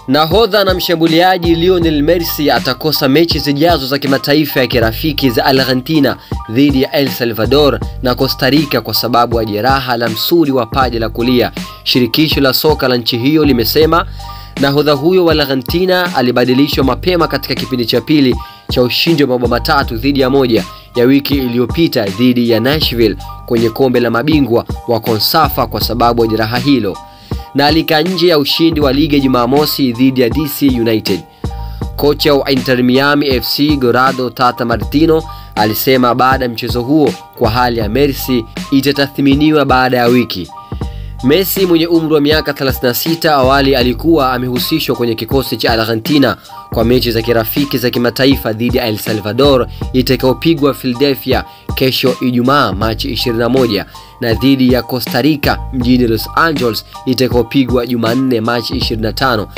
Nahodha na mshambuliaji Lionel Messi atakosa mechi zijazo za kimataifa ya kirafiki za Argentina dhidi ya El Salvador na Costa Rica kwa sababu ya jeraha la msuli wa paja la kulia. Shirikisho la soka la nchi hiyo limesema nahodha huyo wa Argentina alibadilishwa mapema katika kipindi cha pili cha ushindi wa mabao matatu dhidi ya moja ya wiki iliyopita dhidi ya Nashville kwenye kombe la mabingwa wa Konsafa kwa sababu ya jeraha hilo na alikaa nje ya ushindi wa ligi ya Jumamosi dhidi ya DC United. Kocha wa Inter Miami FC Gorado Tata Martino alisema baada ya mchezo huo kwa hali ya Messi itatathminiwa baada ya wiki. Messi mwenye umri wa miaka 36 awali alikuwa amehusishwa kwenye kikosi cha Argentina kwa mechi za kirafiki za kimataifa dhidi ya El Salvador itakayopigwa Philadelphia kesho Ijumaa Machi 21 na dhidi ya Costa Rica mjini Los Angeles itakayopigwa Jumanne Machi 25